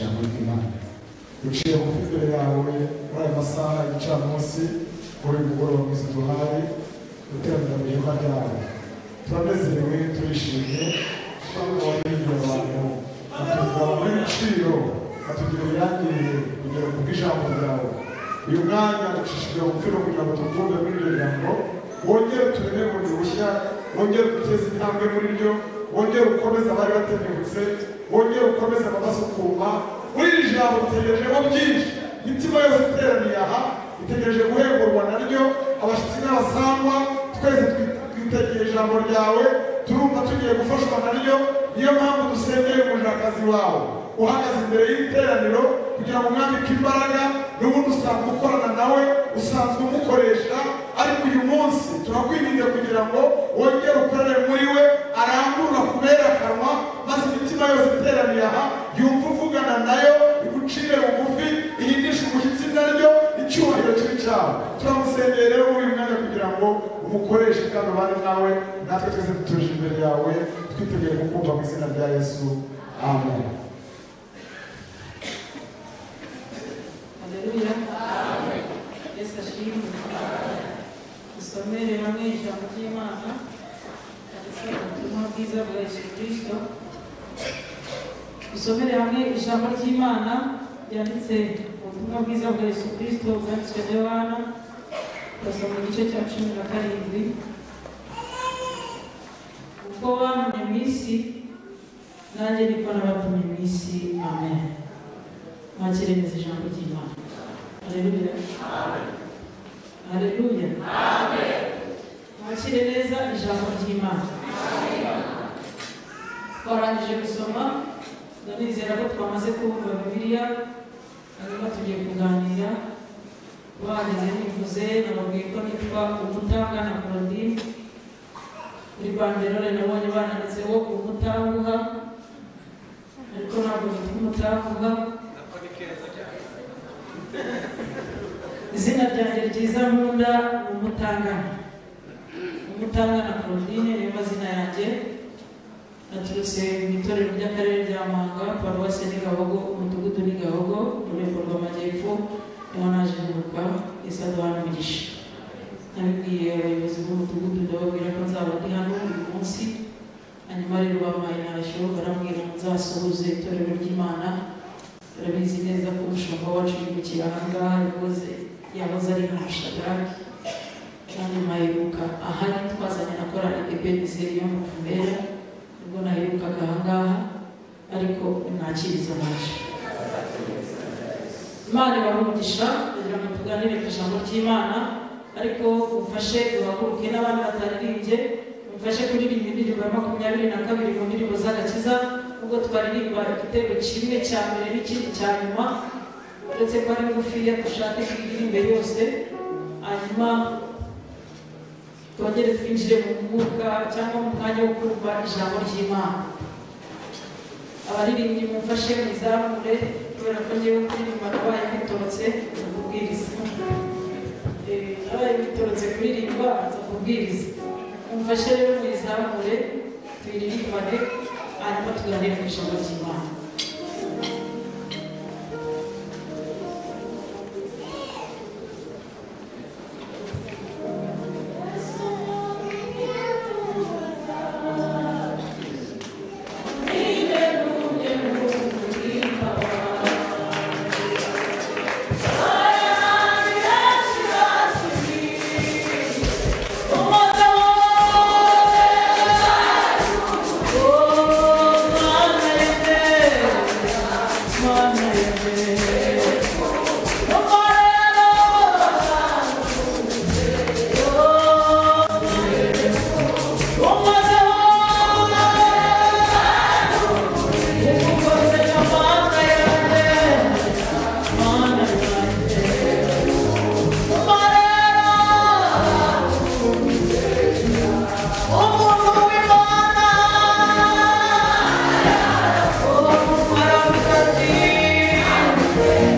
imana duciye mu imbere yawe muri aya masaha y'igicamunsi muri uyu mugoroba mwiza duhaye guteranira mu ihema ryawe turanezerewe turishimye twababarira abantu batugura muri biciro batugira ibirangiriye kugera ku bw'ijambo ryawe uyu mwanya ducishije umupira kugira ngo tukunde muri iryo jambo wongere tubone bundi bushya wongere duteze intambwe muri ryo wongere ukomeze abari batenebutse wongere ukomeze ababasukuma muri iri jambo dutegerejeho byinshi imitima yose iteraniye aha itegereje guhemburwa naryo abashyitsi n'abasangwa twese twitegereje ijambo ryawe turumva tugiye gufashwa naryo niyo mpamvu dusengeye umushakazi wawe uhagaze imbere y'iteraniro kugira ngo umwambike imbaraga n'ubundi usanzwe ukorana nawe usanzwe umukoresha ariko uyu munsi turakwinginze kugira ngo wongere ukorere muri we arambura kubera akanwa maze imitima yose iteraniye aha yumva uvugana nayo igucire bugufi ihindishe umushyitsi naryo icyubahiro kiri cyawe turamusengeye rero muri uyu mwanya kugira ngo umukoreshe kandi ubane nawe natwe twese dutuje imbere yawe twiteguye kukumva mu izina rya yesu amen Haleluya. Yesu ashimwe. Dusomere hamwe ijambo ry'Imana. Ndetse ubutumwa bwiza bwa Yesu Kristo. Dusomere hamwe ijambo ry'Imana ryanditse mu butumwa bwiza bwa Yesu Kristo bwanditswe na Yohana. Turasoma igice cya cumi na karindwi. Kuko wantumye mu isi, nanjye niko nabatumye mu isi. Amen. mwakire neza ijambo ry'imana hareruya hareruya mwakire neza ijambo ry'imana twarangije gusoma ndanizera ko twamaze kumva bibiliya hanyuma tugiye kuganira bahageze bivuze nababwiye ko nitwa umutangana claudine kuri banderole nabonye bananditseho umutanguha ariko ntabwo nitwa umutanguha izina ryanjye ryiza nkunda ni umutangana umutangana claudine niyo mazina yanjye naturutse mu itorero ry'akarere rya muhanga paruwasi ni gahogo umudugudu ni gahogo urwego rw'amajyepfo niho naje guruka isi aduhana umugisha nabibwiye abayobozi b'umudugudu ndababwira ko nzaba ndi hano uyu munsi hanyuma rero bampaye ntashyo barambwira ngo nzasuhuze itorero ry'imana turabizi neza ko umushumba wacu yimukira ahangaha yakoze yahoze ari nka shadaraki kandi mpaheruka ahari twazanye na korali ebeniseri yo mu muvumera nibwo naherukaga ahangaha ariko mwakiriza amaje imana ibahugisha kugira ngo tuganire ku ijambo ry'imana ariko umfashe uhaguruke n'abandi bataririmbye umfashe kuririmba indirimbo ya makumyabiri na kabiri mu ndirimbo z'agakiza ubwo twaririmba igitego kimwe cya mbere n'ikindi cya nyuma uretse ko ari ngufiya dushake twiririmbe yose hanyuma twongere twinjire mu mwuka cyangwa mu mwanya wo kumva ijambo ry'imana abaririmbyi mumfashe mwizamure kubera ko ngewe kuririmba nabaye mwitorotse nza kubwiriza Eh, nabaye mwitorotse kuririmba nza kubwiriza mumfashe rero mwizamure tuyiririmbane hanyuma tuganire ku ijambo ry'imana Yeah.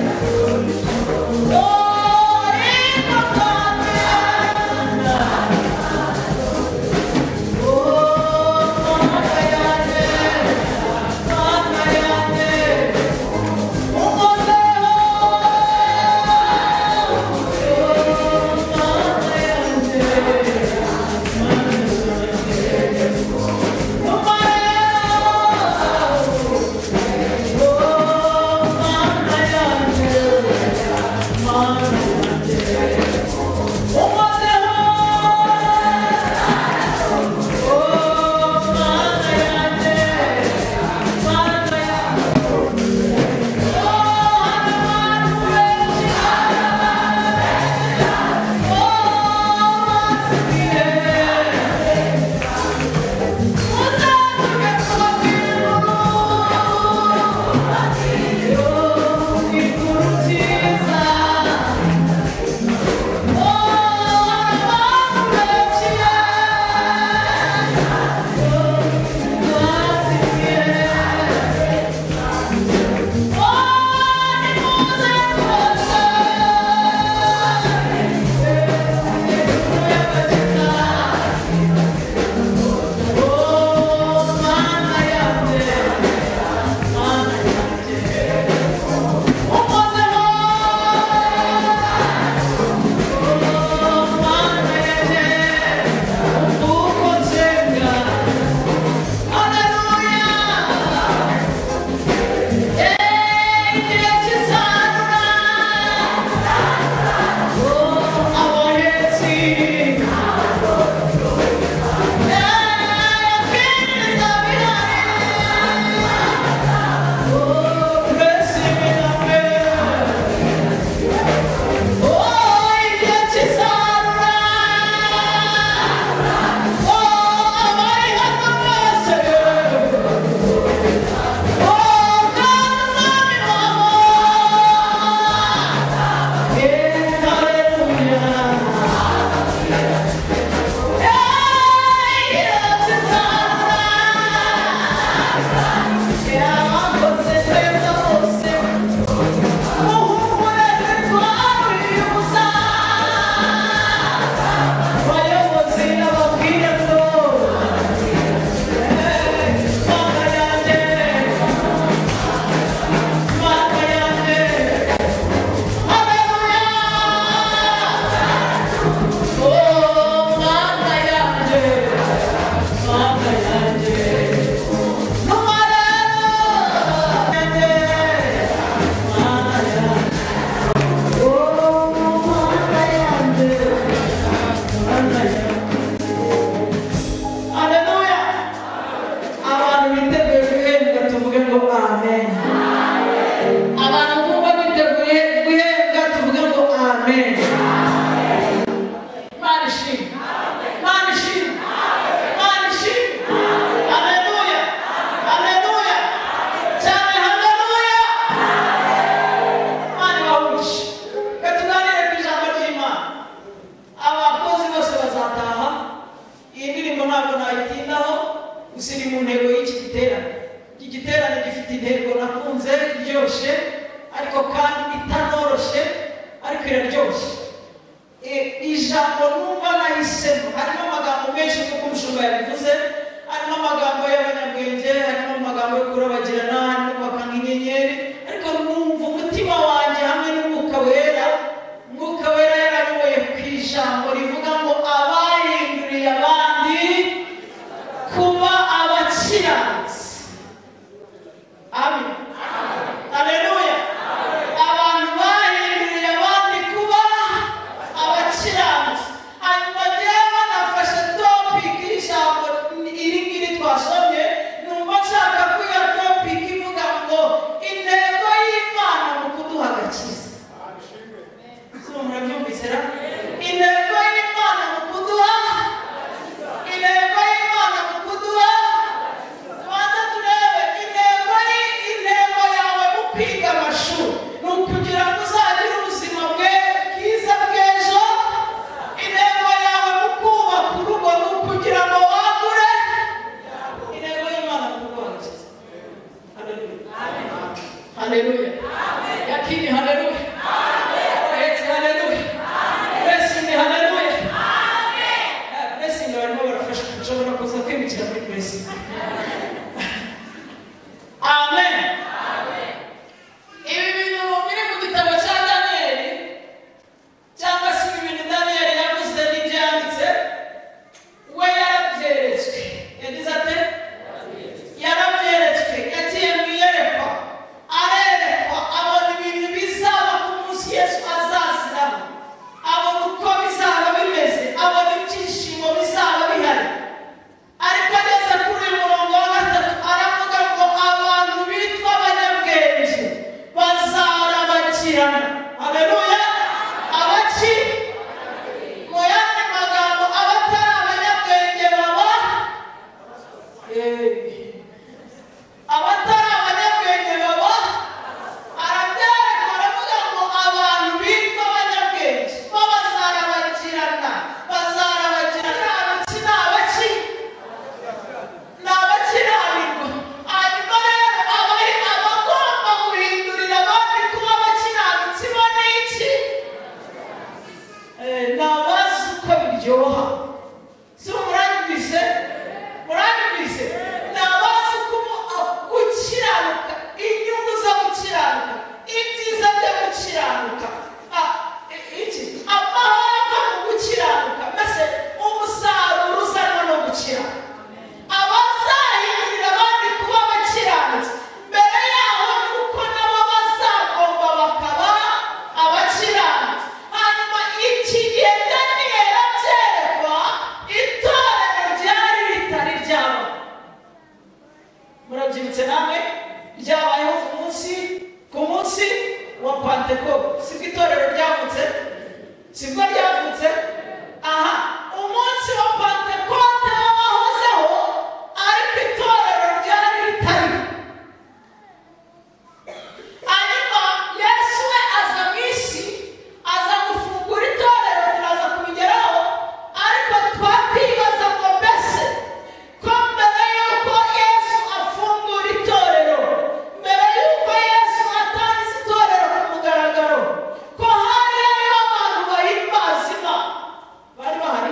ariko kandi itanoroshye ariko iraryoshye E, ijambo numva nahise harimo amagambo menshi nk'uko umushumba yabivuze harimo amagambo y'abanyabwenge harimo amagambo yo kurabagirana harimo kwaka nk'inyenyeri ariko numva umutima wanjye hamwe n'umwuka wera umwuka wera yarayoboye ku ijambo rivuga ngo abahinduriye abandi kuba abakiranutsi amen aleluya abantu bahinduriye abandi kuba abakiranutsi hanyuma rero banafashe topiki y'ijambo iri ngiri twasomye numva nshaka ko iyo topiki ivuga ngo intego y'imana mu kuduha agakiza Zuba murabyumvise ra intego y'imana mu kuduha intego y'imana mu kuduha tubanza turebe intego yi intego yawe mu kwiga amashuri ni ukugira ngo uzagire ubuzima bwe bwiza bw'ejo intego yawe mu kubaka urugo ni ukugira ngo wagure intego y'imana mu kuduha agakiza haleluya yakini haleluya Praise hallelujah. Blessing hallelujah. Uh, blessing barimo barafasha ushobora kuza kwimukira muri blessing. Amen. Ibi bintu biri mu gitabo cya Daniyeli cyangwa se ibi bintu Daniyeli yavuze n'ibyo yanditse we yarabyeretswe yagize ate yarabyeretswe yagiye mu iyerekwa arerekwa abona ibintu bizaba ku munsi yesu azaziramo abona uko bizaba bimeze abona ibyishimo bizaba bihari ariko ageze kuri uyu murongo wa gatatu aravuga ngo abantu bitwa abanyabwenge bazarabakirana aleluya abaki mu yandi magambo abatari abanyabwenge baba Eh abatari abanyabwenge baba arabyereka aravuga ngo abantu bitwa abanyabwenge bo bazarabagirana bazarabagirana abatsi ni abaki ni abakiranirwa hanyuma rero abari abagomba guhindurira abandi kuba abakiranutsi bo ni iki Eh, ni abazi uko biryoha si muranyumvise muranyumvise ni abazi kuba gukiranuka inyungu zo gukiranuka ibyiza byo gukiranuka Ah, i- iki amahoro ava mu gukiranuka mbese umusaruro uzanwa no gukiranuka abazahindurira abandi kuba abakiranutsi mbere yaho ni uko nabo bazagomba bakaba abakiranutsi hanyuma iki gihe daniyeli abyerekwa itorero ryari ritari ryaba murabyibutse namwe ryabayeho ku munsi ku munsi wa panteko sibwo itorero ryavutse sibwo ryavutse aha umunsi wa pantekote wahozeho ariko itorero ryari ritariho hanyuma yesu we aza mu isi aza gufungura itorero turaza kubigeraho ariko twakwibaza ngo mbese ko mbere y'uko yesu afungura itorero mbere y'uko yesu atangiza itorero ku mugaragaro ko hari hariho abantu bahimbaza imana bari bahari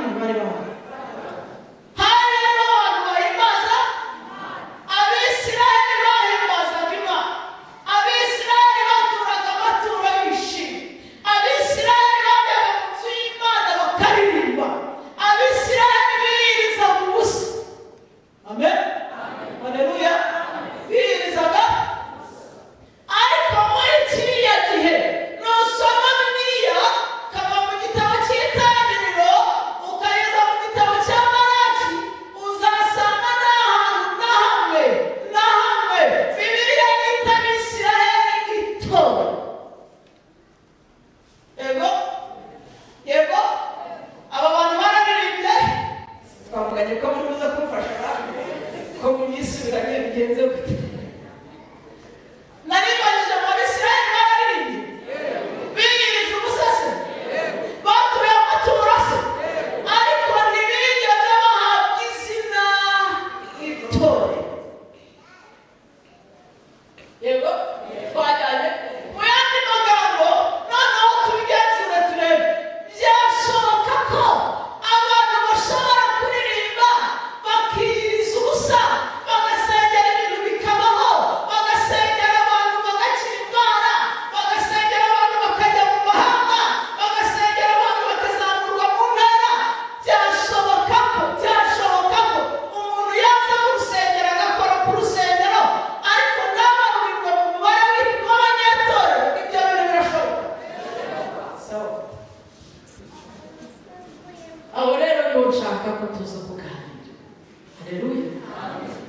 ashaka ko tuza kuganira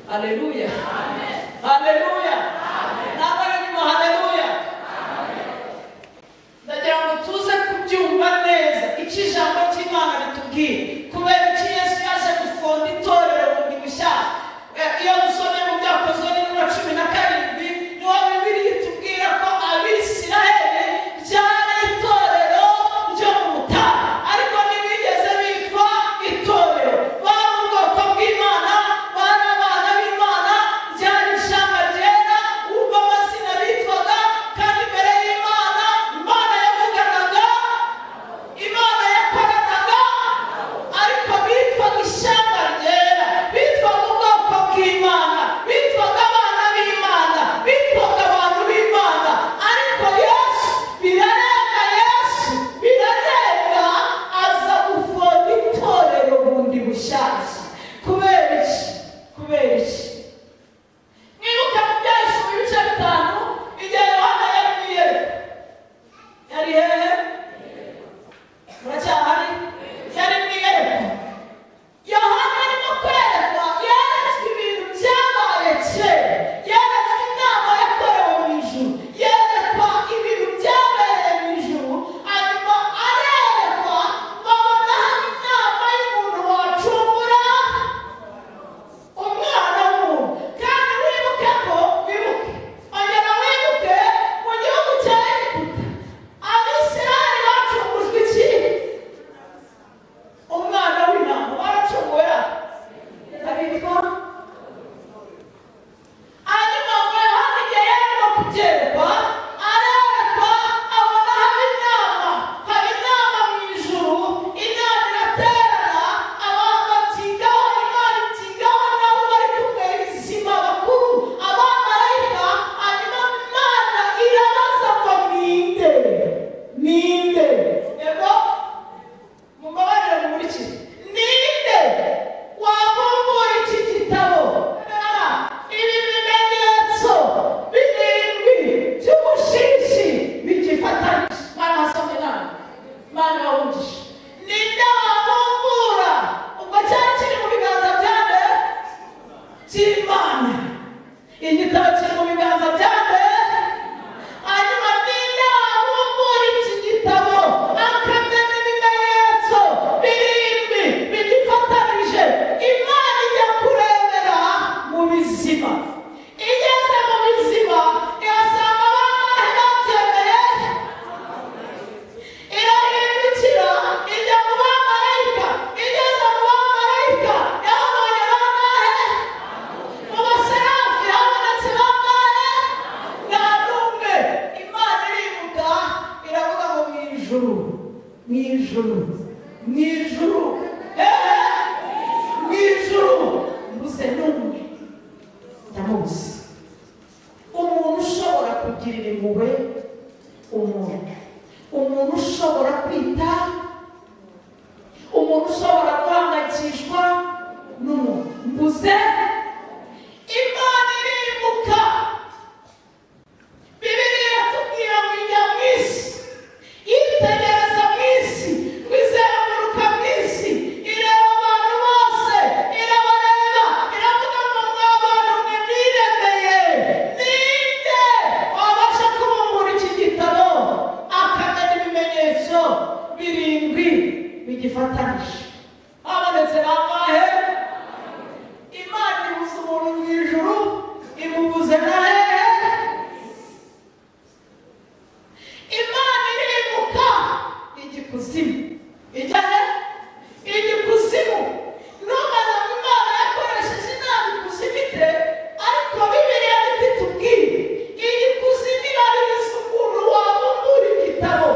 haleluya haleluya haleluya nabaga nyuma haleluya ndagira ngo tuze kubyumva neza icyo ijambo ry'imana ritubwira kubera iki yesu yaje gufonda itorero bundi bushyashya Eh, iyo dusomye mu byakozwe n'intumwa cumi na karindwi niho bibiri itubwira ko abisiraheli ryari itorero ryo mu butayu ariko ntibigeze bitwa itorero bari ubwoko bw'imana bari abana b'imana ryari ishamba ryera ubwo amazina bitwaga kandi imbere y'imana imana yavuganaga imana yakoranaga ariko bitwaga ishyamba ryera bitwaga ubwoko bw'imana bitwaga abana b'imana bitwaga abantu b'imana ariko yesu birarenga yesu birarenga aza gufunga itorero bundi bushyashya kubera iki kubera iki mwibuke mu byahishe mu bice bitanu igihe yohana yari mu irembo yari hehe muracyahari yari mu irembo yohana arimo kwerekwa yeretswe ibintu byabaye kera yeretswe inama yakorewe mu ijuru yerekwa ibintu byabereye mu ijuru hanyuma arerekwa babona hano inama y'umuntu wacungura umwana w'umuntu kandi wibuke ko wibuke ongera wibuke mu gihugu cya egiputa abisirayeli bacungujwe iki umwana w'intama baracungura abitwa hanyuma ubwo yohana igihe yarimo kugerekwa arerekwa abona haba inama haba inama mu ijuru inama iraterana abantu batindaho imana itindaho nabo bari kumwe bizima bakuru abamarayika hanyuma imana irabaza ngo ninde ninde yego mubabarire mumurikize ninde wabumbura iki gitabo Rara, ibi bimenyetso birindwi by'ubushishi bigifatanije mana hasome inama mana wawugisha ninde wabumbura ubwo cyari kiri mu biganza byane by'imana igitabo kiri mu biganza byane hanyuma ninde wabumbura iki gitabo akamenya n'ibimenyetso birindwi bigifatanije imana ijya kurebera mu bizima igeze mu bizima irasanga abantu babyemeye irahindukira ijya mu bamarayika igeze mu bamarayika yahabonye bangahe mu baserafi habonetse bangahe nta n'umwe imana irivuga iravuga ngo mu ijuru mu ijuru mu ijuru hehe mu ijuru mbuze n'umwe ndamuzi umuntu ushobora kugirira impuhwe umuntu umuntu ushobora kwita umuntu ushobora guhangayikishwa n'umuntu mbuze imana irimuka bibiri yatubwira ngo ijya mu isi yitegereza mu isi izenguruka mu isi ireba abantu bose irabareba iravuga ngo mwa bantu mwe mwiremeye ninde wabasha kubumbura iki gitabo akamenya ibimenyetso birindwi bigifatanije habonetse bangahe imana ibuze umuntu mu ijuru imubuze na hehe imana irimuka ijya ikuzimu ijya he ijya ikuzimu ntubaze ngo imana yakoresheje inama ikuzimu ite ariko bibiliya nibyo itubwira ijya ikuzimu irabiriza ukuntu wabumbura igitabo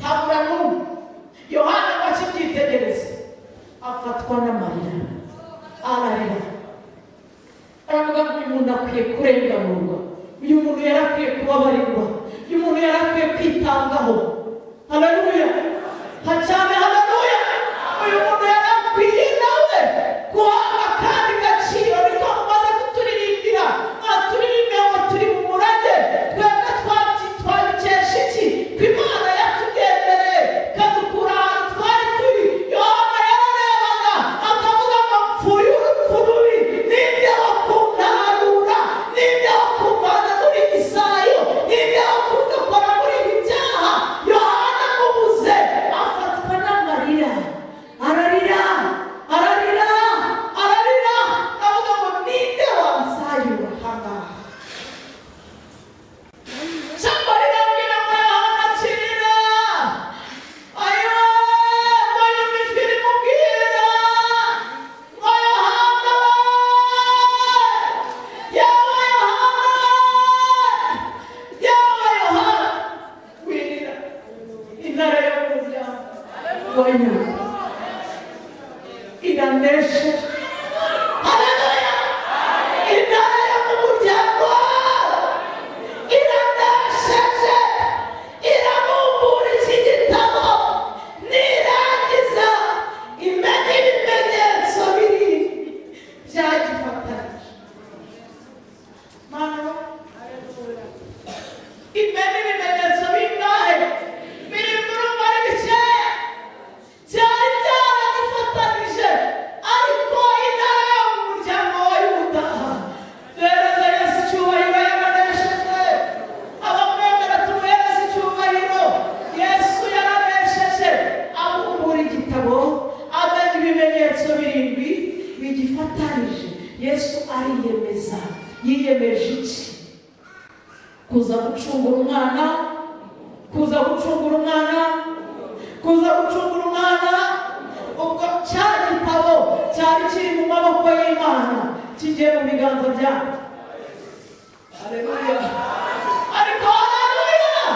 habura n'umwe yohana ngo akibyitegereze afatwa n'amarira ararira aravuga ngo uyu muntu akwiye kurenganurwa uyu muntu yari akwiye kubabarirwa uyu muntu yari akwiye kwitabwaho haleluya hacane haleluya uyu muntu yari akwiye nawe guhabwa kandi gaciro niko mumaze kuturirimbira mwaturirimbiye ngo turi mu murage twebwe twabyi twabikesha iki ko imana yatugendereye ikadukura ahantu twari turi yohana yararebaga aka kwenu inanyesha. Haleluya! Inayo mu muryango iranesheje, irabumbura iki gitabo, nirangiza imenye ibimenyetso biri byagifatanije. Mama, imenye ibimenyetso bingahe biri muri ubu ari bikeya byari byaragifatanije ariko intara yo mu muryango wa yuda rereza yesu icyubahiro yaranesheje abamwemera tumuhereza icyubahiro yesu yaranesheje abumbura igitabo amenya ibimenyetso birindwi bigifatanije yesu ariyemeza yiyemeje iki kuza gucungura umwana kuza gucungura umwana kuza gucungura umwana ubwo cya gitabo cyari kiri mu maboko y'imana kigiye mu biganza byayo Haleluya. ariko haleluya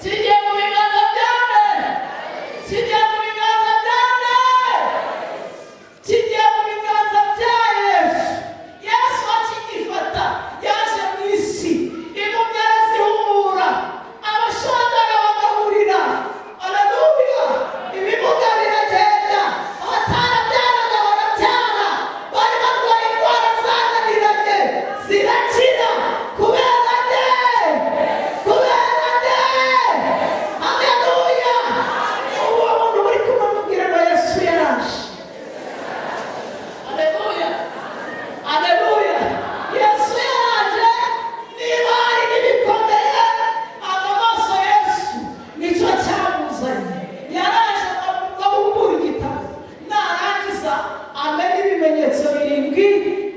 kigiye mu biganza byane kigiye mu biganza byane kigiye mu biganza bya yesu yesu akigifata yaje mu isi impumyi arazihumura abashonjara bagahurira araduhura ibimuga biragenda abatarabyaraga barabyara bari barwaye indwara zananiranye zirakira kubera nde kubera nde haleluya uwo muntu muri kumwe amubwira ngo yesu yaraje Aleluya! Aleluya! Yesu yaraje niba hari n'ibikomeye aba maso Yesu nicyo cyamuzanye yaraje abumbura igitabo narangiza amena ibimenyetso birindwi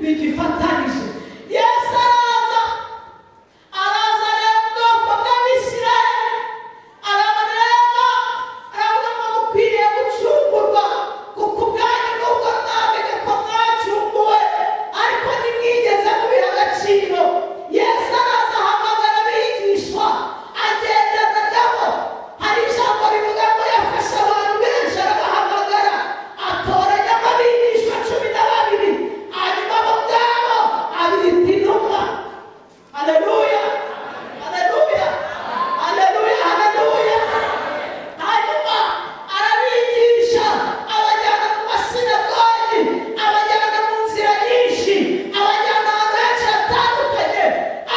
bigifatanije Yesu araza araza rero ubwoko bw'abisirayeli arabareba aravuga ngo mukwiriye gucungurwa kuko ubwanyu nubwo mwamenye ko mwacunguwe ariko ntimwigeze mubiha agaciro yesu araza ahamagara abigishwa agendana nabo hari ijambo rivuga ngo yafashe abantu benshi arabahamagara atoranyamo abigishwa cumi na babiri hanyuma abo ngabo abita intumwa Haleluya! Haleluya! Haleluya! Haleluya! Hanyuma arabigisha abajyana mu masinagogi, abajyana mu nzira nyinshi, abajyana ahantu henshi hatandukanye,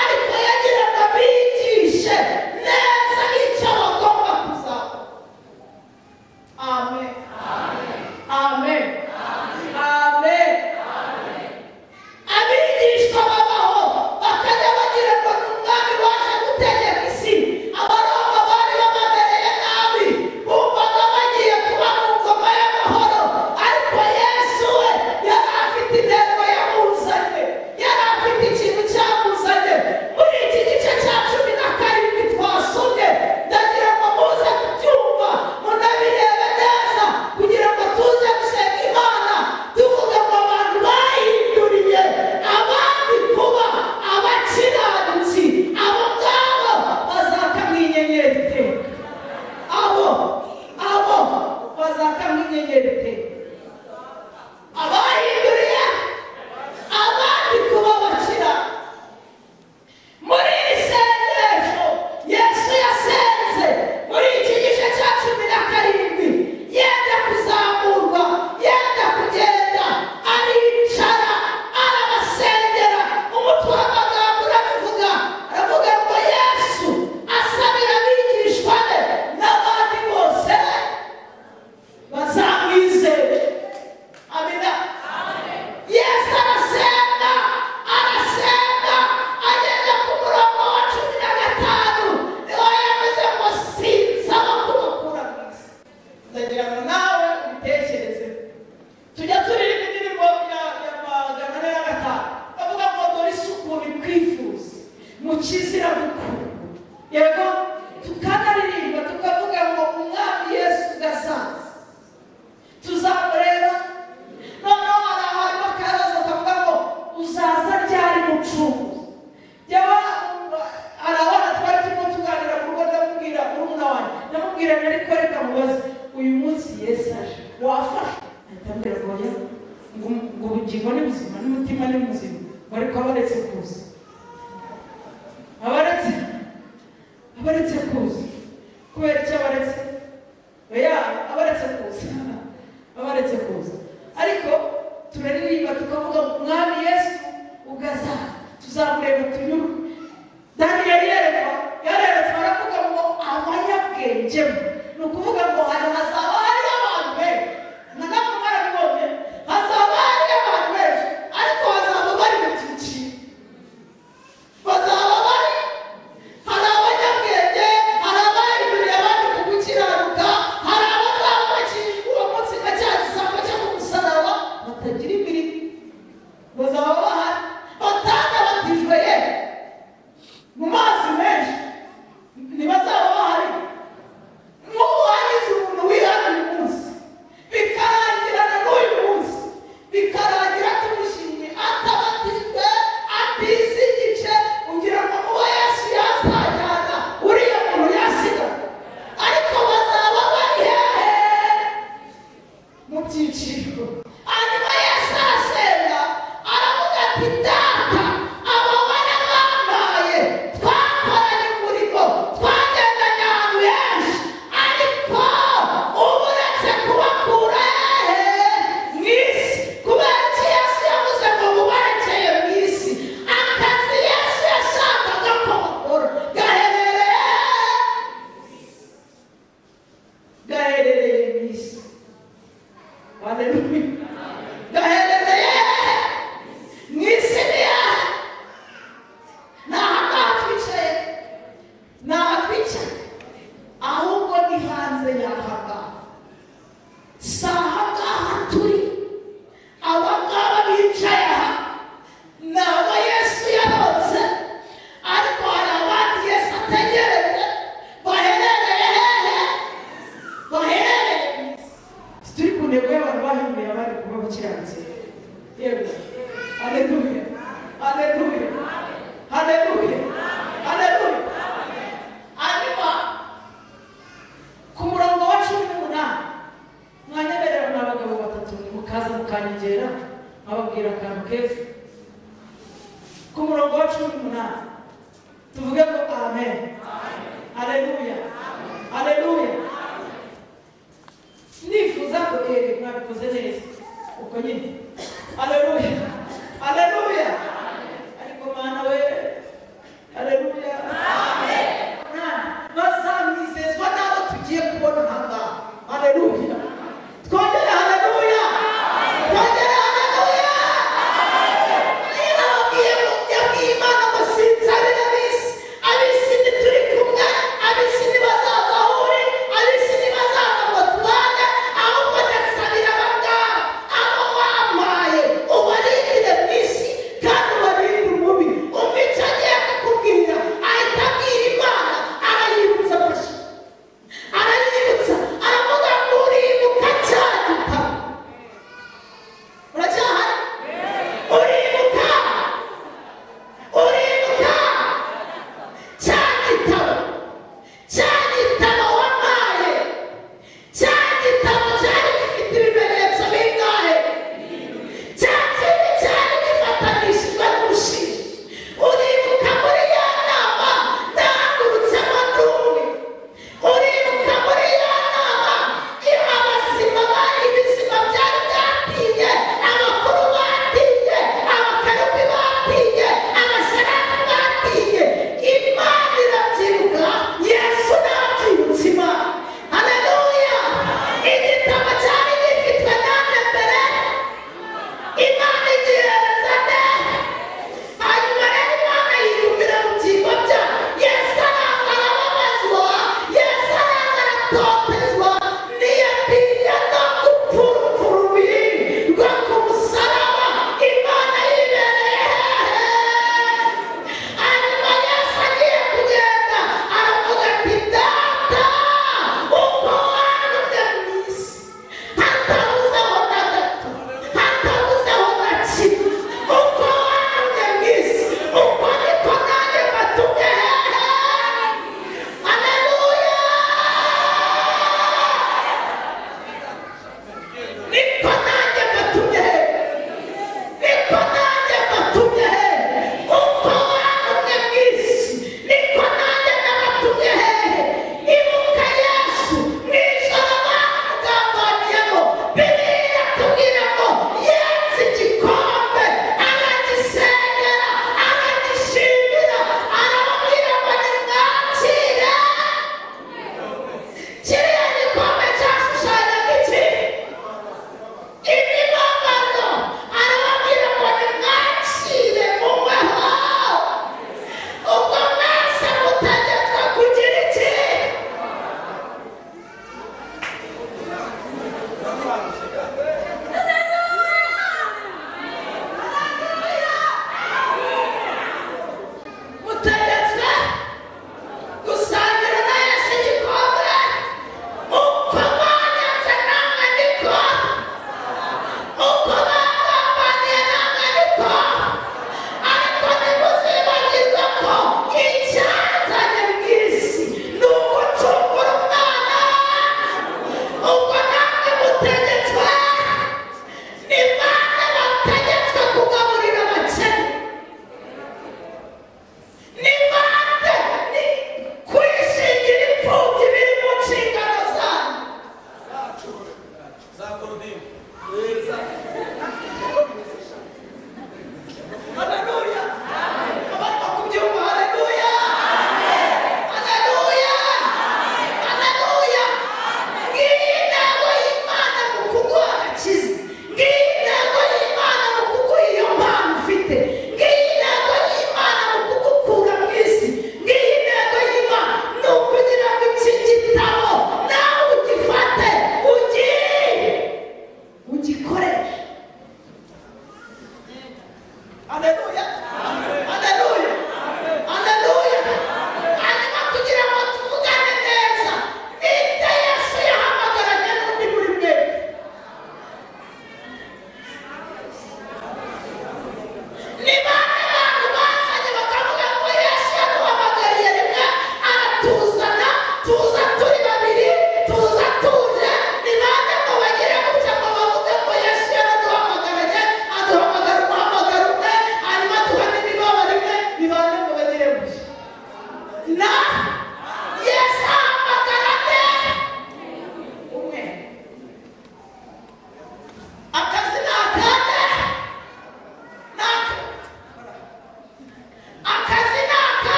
ariko yagira ngo abigishe neza icyo bagomba kuzakora. Amen. Amen. Amen. abigishwa babaho bakajya bagira ngo ni umwami waje gutegeka isi abaroma bari babamereye nabi bumvaga bagiye kuba mu ngoma y'amahoro ariko yesu we yari afite intego yamuzanye yari afite ikintu cyamuzanye muri iki gice cya cumi na karindwi twasomye ndagira ngo muze kubyumva munabirebe neza kugira ngo tuze gusenga imana tuvuga ngo abantu bayihinduriye abandi kuba abakiranutsi abo ngabo bazaka nk'inyenyeri iteka abo abo bazaka nk'inyenyeri iteka abahinduriye abandi kuba abakiranutsi muri iri sengesho yesu yasenze muri iki gice cya cumi na karindwi yenda kuzamurwa yenda kugenda aricara arabasengera umutwe w'amagambo urabivuga aravuga ngo yesu asabira abigishwa be n'abandi bose bazamwizere amina yesu arasenga arasenga ageze ku murongo wa cumi na gatanu niho yavuze ngo sinsaba kubakura mu isi ndagira ngo nawe ubitekereze tujya turirimba indirimbo ya- ya magana ane na gatanu bavuga ngo dore isukuri kwifuza mukizira gukunda yego tukanaririmba tukavuga ngo umwami yesu gasaza tuzamureba noneho hari ahantu hakaza bakavuga ngo uzaza ryari mucungu byaba hari abana twari turimo tuganira ku rugo ndamubwira murumuna wanjye ndamubwira ngo ariko reka mubaze uyu n'umutima ni muzima ariko abaretse kuza abaretse abaretse kuza kubera icyo abaretse oya abaretse kuza abaretse kuza ariko turaririmba tukavuga ngo umwami yesu ugaza tuzamureba tunyurwe daniyeli yerekwa yareretse baravuga ngo abanyabwenge ni ukuvuga ngo hari hazaba hariho abantu benshi na nabwo barabibonye hazaba hariho abantu benshi ariko bazaba bari mu cyiciro bazaba bari hari abanyabwenge hari abayiguriye abandi ku gukiranuka hari abazaba bakijijwe uwo munsi nka cya gisambo cyo ku musaraba batagira imirimo bazaba bahari batanabatijwe ye mu mazi menshi ntibazaba bahari nk'ubu hagize umuntu wihana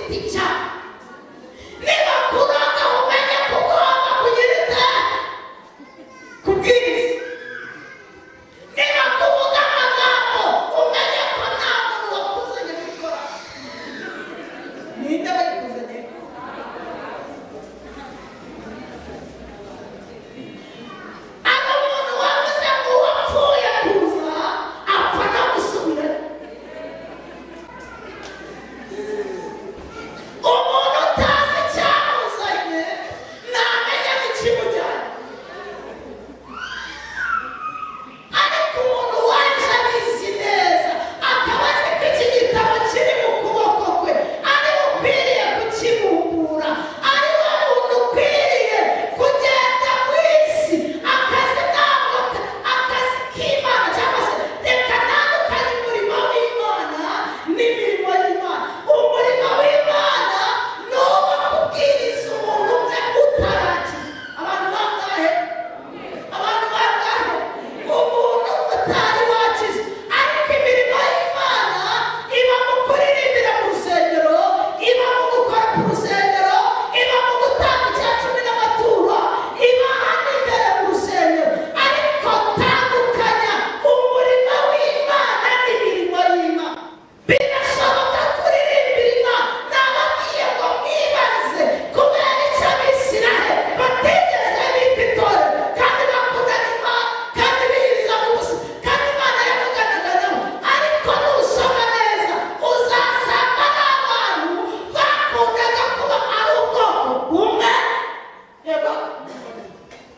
kwica nibakuroga umenye ko ugomba kugira itara kubwiriza niba kuvuga amagambo umenye ko nta muntu wakuzanye kubikora ninde wayikuzanye ari umuntu wavuze ngo wapfuye kuza apfa no gusubirayo umuntu utazi icyamuzanye ntamenya n'ikimujyanye ariko umuntu waje abizi neza akaba azi ko iki gitabo kiri mu kuboko kwe ari we ukwiriye kukibungura ari we muntu ukwiriye kugenda mu isi akazi ntabwo ka- akazi k'imana cyangwa se reka ntandukanye umurimo w'imana n'imirimo y'imana umurimo w'imana ni uwo kubwiriza umuntu umwe utarakiza abantu bangahe abantu bangahe umuntu utari wakize ariko imirimo y'imana iba mu kuririmbira mu rusengero iba mu gukora ku rusengero iba mu gutanga icya cumi n'amaturo iba hano imbere mu rusengero ariko tandukanya umurimo w'imana n'imirimo y'imana birashoboka kuririmbira imana n'ababwiye ngo mwibaze kubera icyo abisiraheli batigeze bita itorero kandi bakundaga imana kandi biyiriza mu busa kandi imana yavuganaga nabo ariko nusoma neza uzasanga ari abantu bakundaga kuba ari ubwoko bumwe yego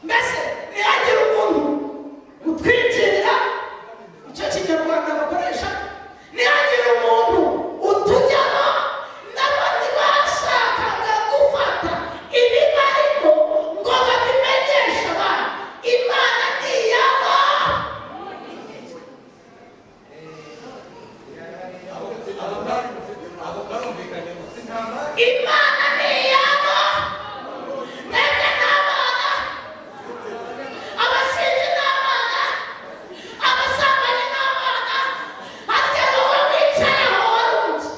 mbese ntihagire umuntu utwikirira icyo kinyarwanda bakoresha ntihagire umuntu utujyamo n'abandi bashakaga gufata ibibarimo ngo babimenyeshe abantu imana ntiyaba imana ntiyaba mwebwe n'abana abasinzi n'abana abasambanyi n'abana arya wowe wicaye aho wari uzi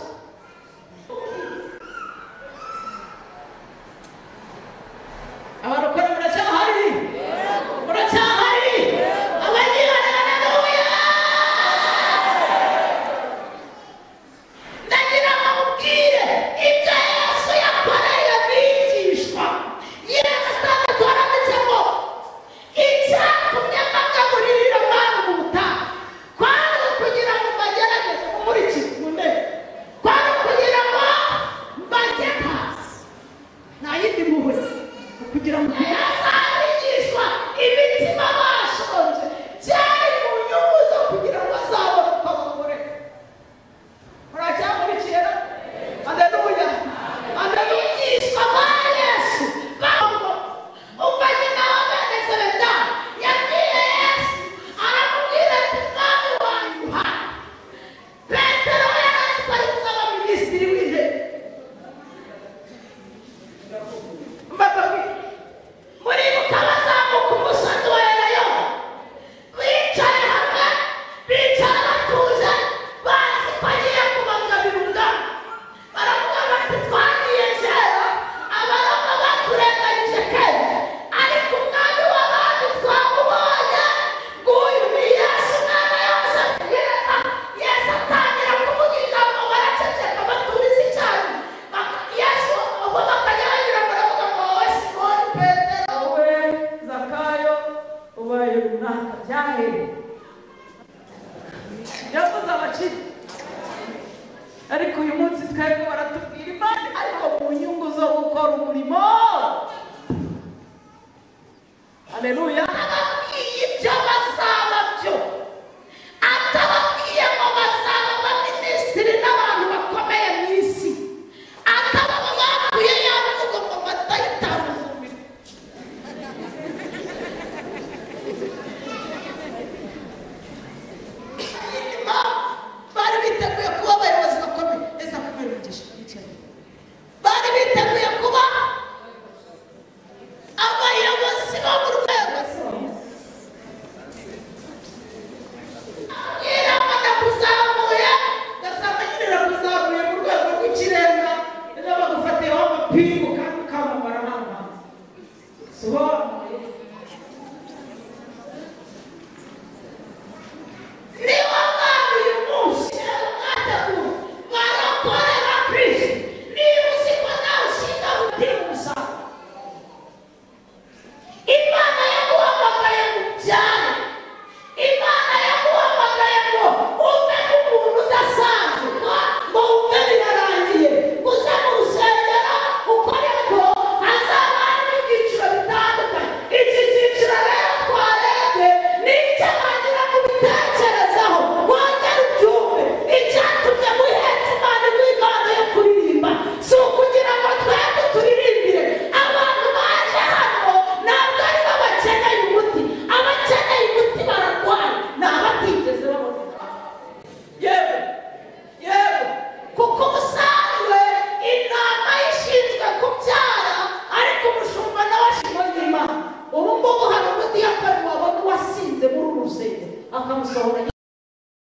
abarokore muracyahari muracyahari abagirana nawe ndagira ngo mubwire ibyo yesu yakoreye abigishwa yesu atandatu haranditse ngo icyatumye amagaburirira mwana mu butaha kwari kugira ngo mbagerageze kumurikira mu ntebe kwari kugira ngo mbajye hasi nta yindi mpuhwe ni kugira ngo yesu abigishwa imitima bashonje byari mu nyungu zo kugira ngo bazabone uko bamureka muracyamurikira aleluya aleluyiswa kwa yesu bambo ufanye nawe bageze benda yabwiye yesu aramubwira ati mwami wanyu uhari petero yarazi ko ari gusaba minisitiri w'intebe mbababwira muribuka abazamuka umusozi wa elayomu bicaye hamwe bicara batuje bazi ko agiye kubagarira ubwami baravuga bati twagiye kera abaroma baturenganyije kera ariko umwami w'abantu twamubonye nguyu ni yesu umwana yamusaze neza yesu atangira kumugira ngo baraceceka baturize icyayi Bak- yesu ubwo bakajya banyura baravuga ngo wowe simoni petero wowe zakayo wowe runaka byahereye yavuze abakire ariko uyu munsi twebwe baratubwira imana ariko mu nyungu zo gukora umurimo